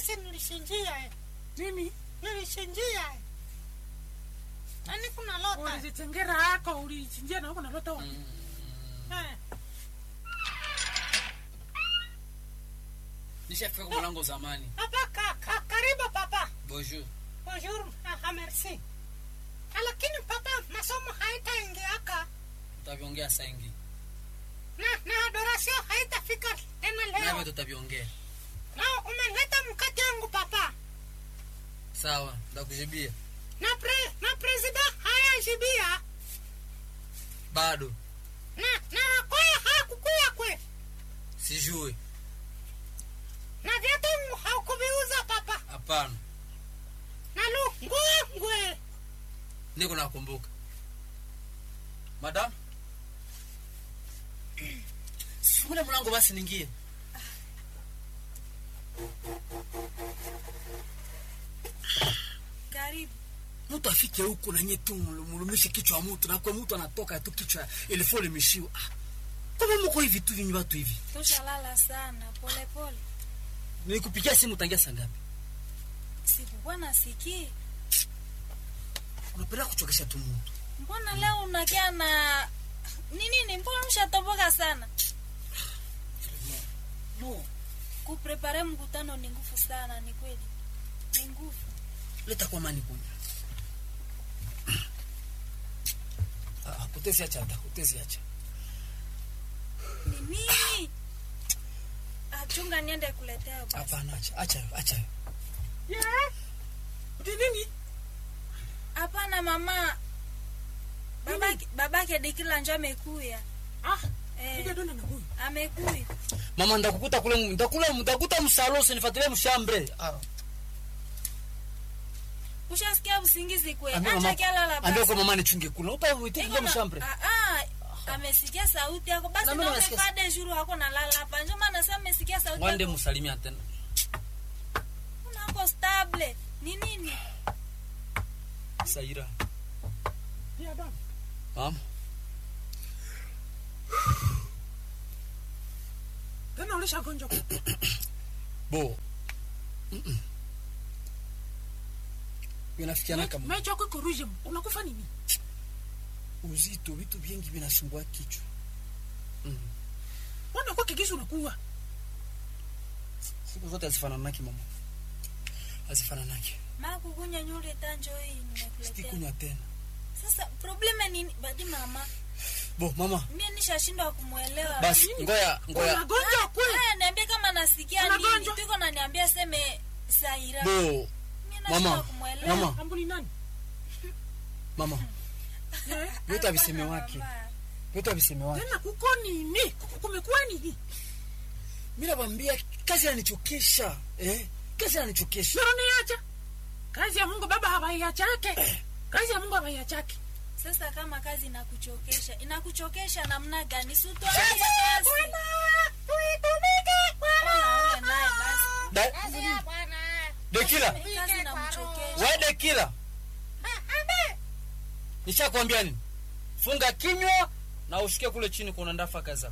basi nilishinjia eh. nini nilishinjia eh. nani kuna lota ulizitengera hako ulichinjia na huko nalota wapi eh. nishafika kwa mlango zamani papa ka, ka, karibu papa bonjour bonjour ah, ah, merci Ah, lakini papa masomo haitaingiaka tutaviongea saingi na na adorasio haitafika tena navyo leo tutaviongea na umeleta mkate yangu papa sawa ndakujibia na pre, na presida hayajibia bado na na wakwaya hakukuya kwe sijue na vyote haukuviuza papa hapana na lu nguo ngwe niko nakumbuka madam sifungule mlango basi ningie karibu mtu afike huku nanye tu mulumishe kichwa wa mtu nakwe mtu anatoka tu kichwa ilifo limishiwa ah. kama muko hivi tu vinyi watu hivi tushalala sana polepole nikupigia simu tangia saa ngapi sikukuwa nasikii unapenda kuchokesha tu mtu mbona leo unakia na ni nini mbona ushatoboka sana no kuprepare mkutano ni nguvu sana ni kweli ni nguvu leta kwa mani kunya ah, utezi acha hata utezi acha ni nini achunga niende kuletea basi hapana acha acha acha ni nini hapana mama babake babake dikila njo amekuya ah eh, ija dona na huyu amekuya mama ndakukuta kule ndakula ndakuta msalo usinifuatilie mshambre ah. ushasikia usingizi kwe ambia acha mama kialala ambia basi kwa mama nichunge kula utaitia Iko kwa na- mshambre ah, ah, amesikia sauti yako basi Na mimi naone nimesikia- fade juru hako nalala hapa njo maana sasa amesikia sauti wande yako msalimia tena unako stable ni nini saira pia dona mama tena ulishagonjwa bo vinafikiana kama mecho yako iko ruje unakufa nini uzito vitu vingi vinasumbua kichwa mbona kwa kigisu unakuwa siku zote hazifananaki mama hazifananaki maa kukunya nyule tanjo hii nimekuletea sitikunywa tena sasa probleme nini badi mama bo mama mie nishashindwa kumwelewa basi ngoya ngoya unagonjwa kwe haya niambie kama nasikia nini Unagonjwa? tuko naniambia seme saira bo mie nashindwa mama kumwelewa mama ambuni nani mama Eh, vyote aviseme Hapana, wake mama. vyote aviseme wake tena kuko nini Kuko- kumekuwa nini mi nawambia kazi ananichokesha eh? kazi ananichokesha sio niacha kazi ya mungu baba hawaiachake kazi ya mungu hawaiachake sasa kama kazi inakuchokesha inakuchokesha namna gani sutwaache kazi Mbona ule naye basi Da- dekila kazi inamchokesha we dekila nishakwambia nini funga kinywa na ushikie kule chini kuna ndafa kaza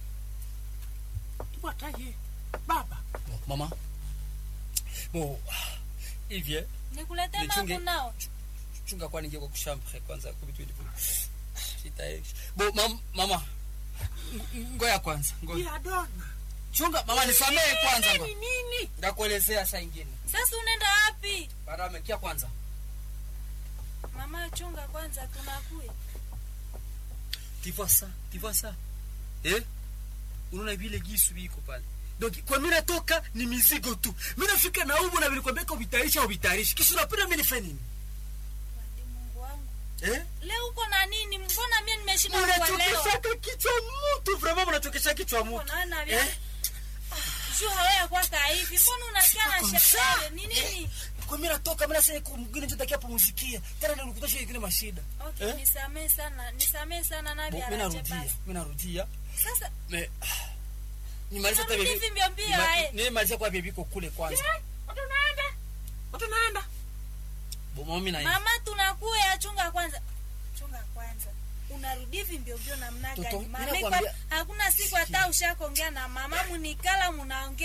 wataye baba Bo, mama bo hivye nikulete Nichunge. mangu nao chunga kwa ningie kwa kushambre kwanza kubitu ilivyo sitaeshi bo mam, mama ng- ngoya kwanza ngoya ya dona chunga mama nisamee kwanza nini ngoja. nini ndakuelezea saa ingine sasa unaenda wapi baada amekia kwanza mama chunga kwanza tunakuya tu vois ça tu vois ça eh unaona vile gisu biko pale donc kwa mimi natoka ni mizigo tu mimi nafika na umu na vilikwambia kwa vitarisha au vitarishi kisha unapenda mimi nifanye nini Wadi mungu wangu eh leo uko na nini mbona mie nimeshindwa kuelewa unachokesha kichwa mtu vraiment unachokesha kichwa mtu unaona vya eh juu hawaya kwaka hivi mbona unakia na Comme ça. sherehe ni nini kwa mimi natoka mimi nasema kwa mwingine ndio takia pumzikia tena ndio nikutosha ingine mashida okay Eh? nisamee sana nisamee sana na Bo, vya mimi raje narudia basi mimi narudia sasa me nimaliza hata Narudi bibi hivi mbio mbio, eh. nimaliza kwa bibi ko kule kwanza watu naenda watu naenda bo mimi na mama tunakuya chunga kwanza chunga kwanza unarudi hivi mbio mbio namna Toto, gani mimi mama nakwambia- iko- hakuna siku hata ushakuongea na mama munikala munaongea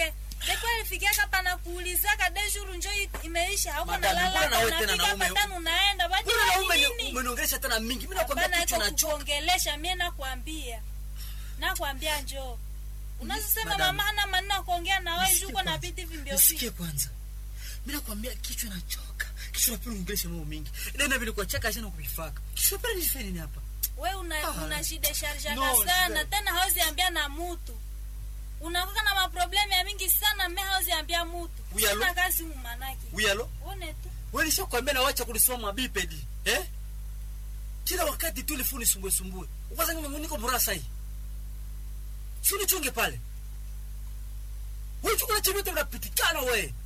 depo alifikiaka pana kuulizaka dejuru njo i- imeisha hauko Madam, mbona nalala nawe tena unafika naume- patano unaenda Mbona bajua naume ni ni- nini umeniongelesha tena mingi mi nakwambia Hapana, kichwa iko nachoka kukuongelesha mie nakwambia nakwambia njoo unazosema Madam. mama hana maneno ya kuongea na wewe Nisikie juko na kwanza. viti vimbio nisikie kwanza mi nakwambia kichwa nachoka kichwa napenda uniongeleshe mambo mingi nena vile kuachaka shana kuvifaka kichwa napenda nifanye nini hapa we una, Ah. una shida sharjaka No, sana sir. tena hauzi ambia na mutu unakuka na maproblemu ya mingi sana me hauzi ambia mutu Uyalo? Sina kazi umanaki uyalo one tu wewe nishakwambia na wacha kunisoma mabipedi eh kila wakati tu ile funi sumbue sumbue kwanza mimi niko burasa hii si unichunge pale wewe chukua chemete unapitikana wewe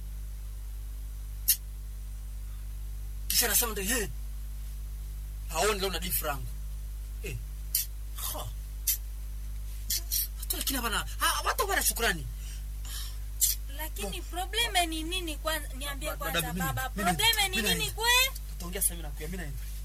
kisha nasema ndio eh haoni leo na di frangu eh ha hata kina bana ha watu bana shukrani lakini probleme ni nini kwanza niambie Madam, kwanza mimi- baba mimi- probleme ni mimi nini naenda. kwe tutaongea sasa mimi na kuya mimi naenda